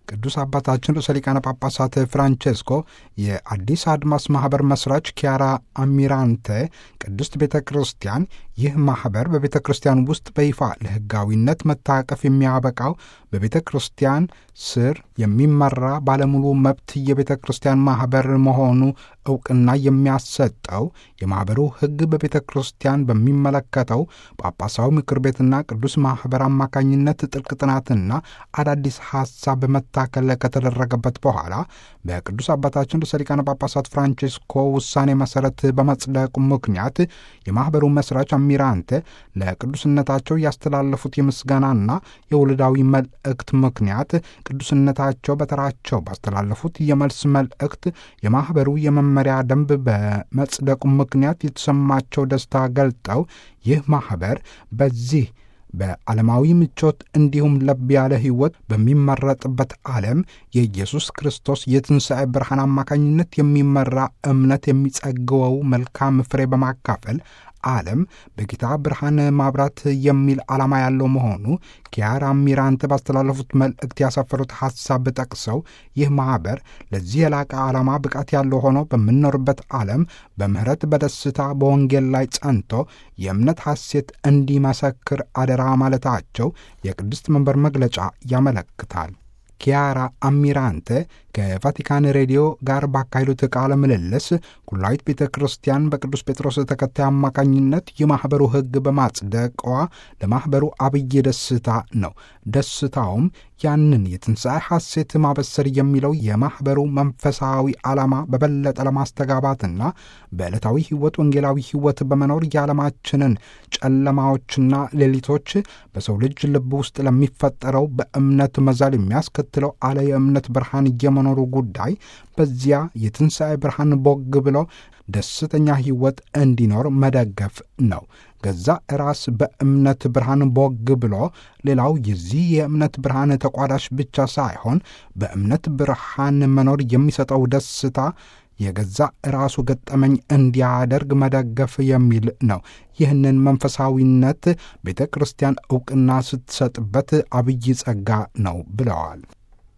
ቅዱስ አባታችን ርዕሰ ሊቃነ ጳጳሳት ፍራንቼስኮ የአዲስ አድማስ ማኅበር መስራች ኪያራ አሚራንቴ ቅድስት ቤተ ክርስቲያን ይህ ማኅበር በቤተ ክርስቲያን ውስጥ በይፋ ለሕጋዊነት መታቀፍ የሚያበቃው በቤተ ክርስቲያን ስር የሚመራ ባለሙሉ መብት የቤተ ክርስቲያን ማኅበር መሆኑ ዕውቅና የሚያሰጠው የማኅበሩ ሕግ በቤተ ክርስቲያን በሚመለከተው ጳጳሳዊ ምክር ቤትና ቅዱስ ማኅበር አማካኝነት ጥልቅ ጥናትና አዳዲስ ሐሳብ በመታከል ከተደረገበት በኋላ በቅዱስ አባታችን ርዕሰ ሊቃነ ጳጳሳት ፍራንቼስኮ ውሳኔ መሠረት በመጽደቁ ምክንያት የማኅበሩ መሥራች አሚራንቴ ለቅዱስነታቸው ያስተላለፉት የምስጋናና የውልዳዊ መልእክት ምክንያት ቅዱስነታቸው በተራቸው ባስተላለፉት የመልስ መልእክት የማኅበሩ የመመሪያ ደንብ በመጽደቁ ምክንያት የተሰማቸው ደስታ ገልጠው ይህ ማኅበር በዚህ በዓለማዊ ምቾት እንዲሁም ለብ ያለ ሕይወት በሚመረጥበት ዓለም የኢየሱስ ክርስቶስ የትንሣኤ ብርሃን አማካኝነት የሚመራ እምነት የሚጸግወው መልካም ፍሬ በማካፈል ዓለም በጌታ ብርሃን ማብራት የሚል ዓላማ ያለው መሆኑ ኪያራ ሚራንት ባስተላለፉት መልእክት ያሰፈሩት ሐሳብ ጠቅሰው ይህ ማኅበር ለዚህ የላቀ ዓላማ ብቃት ያለው ሆኖ በምንኖርበት ዓለም በምሕረት በደስታ በወንጌል ላይ ጸንቶ የእምነት ሐሴት እንዲመሰክር አደራ ማለታቸው የቅድስት መንበር መግለጫ ያመለክታል። ኪያራ አሚራንቴ ከቫቲካን ሬዲዮ ጋር ባካሄዱት ቃለ ምልልስ ኩላዊት ቤተ ክርስቲያን በቅዱስ ጴጥሮስ ተከታይ አማካኝነት የማኅበሩ ሕግ በማጽደቋ ለማኅበሩ አብይ ደስታ ነው። ደስታውም ያንን የትንሣኤ ሐሴት ማበሰር የሚለው የማኅበሩ መንፈሳዊ ዓላማ በበለጠ ለማስተጋባትና በዕለታዊ ሕይወት ወንጌላዊ ሕይወት በመኖር የዓለማችንን ጨለማዎችና ሌሊቶች በሰው ልጅ ልብ ውስጥ ለሚፈጠረው በእምነት መዛል የሚያስከትለው አለ የእምነት ብርሃን የመኖሩ ጉዳይ በዚያ የትንሣኤ ብርሃን ቦግ ብሎ ደስተኛ ሕይወት እንዲኖር መደገፍ ነው። ገዛ ራስ በእምነት ብርሃን ቦግ ብሎ ሌላው የዚህ የእምነት ብርሃን ተቋዳሽ ብቻ ሳይሆን በእምነት ብርሃን መኖር የሚሰጠው ደስታ የገዛ ራሱ ገጠመኝ እንዲያደርግ መደገፍ የሚል ነው። ይህንን መንፈሳዊነት ቤተ ክርስቲያን ዕውቅና ስትሰጥበት አብይ ጸጋ ነው ብለዋል።